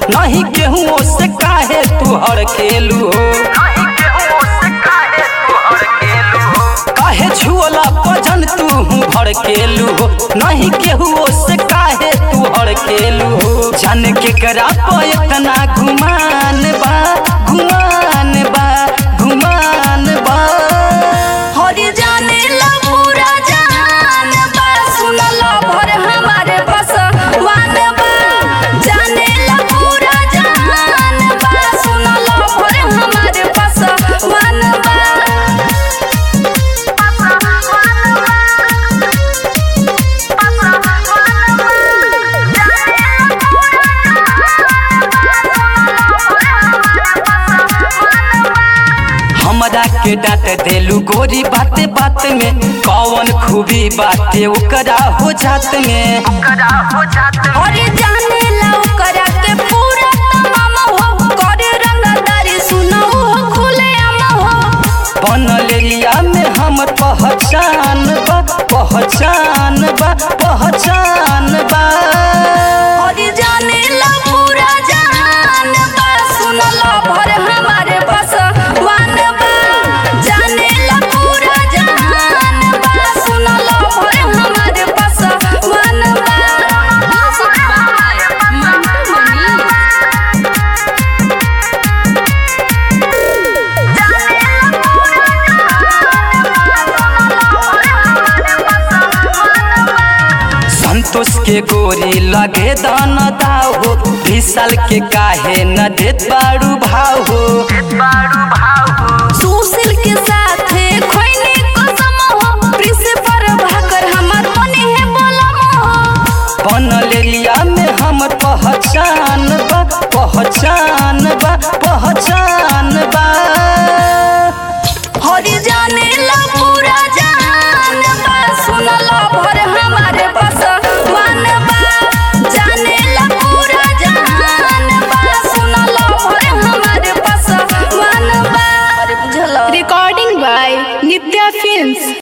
नहीं केहू से काहे तू हड़केलू हो काहे छुअला पजन तू भड़केलू हो नहीं केहू से काहे तू हड़केलू हो जान के करा प इतना घुमान बा घुमान बा घुमान बा हरि जाने ला पूरा जहान बा सुनला भर हमारे बस वान बा जाने ला पूरा जहान बा सुनला भर हमारे बस वान बा हमरा के डांट देलू गोरी बाते बात में कौन खूबी बाटे ओकरा हो जात में हरि जाने ला ओकरा के पूरा तमाम हो करे रंगदारी सुनो हो खुले आम हो बनलेलिया में हम पहचान बा पहचान बा पहचान बा हरि जाने ला पूरा जहान बा सुनला भर हमारे बस वान बा जाने ला पूरा जहान बा सुनला भर हमारे बस वान बा संतोष के गोरी लगे दान दाव हो विशाल के काहे न देत बारू भाव हो सुशील के साथे खोइने कसम हो प्रिंसिपल भाकर हमर मने है बोलम हो बनलेलिया में हम पहचान बा पहचान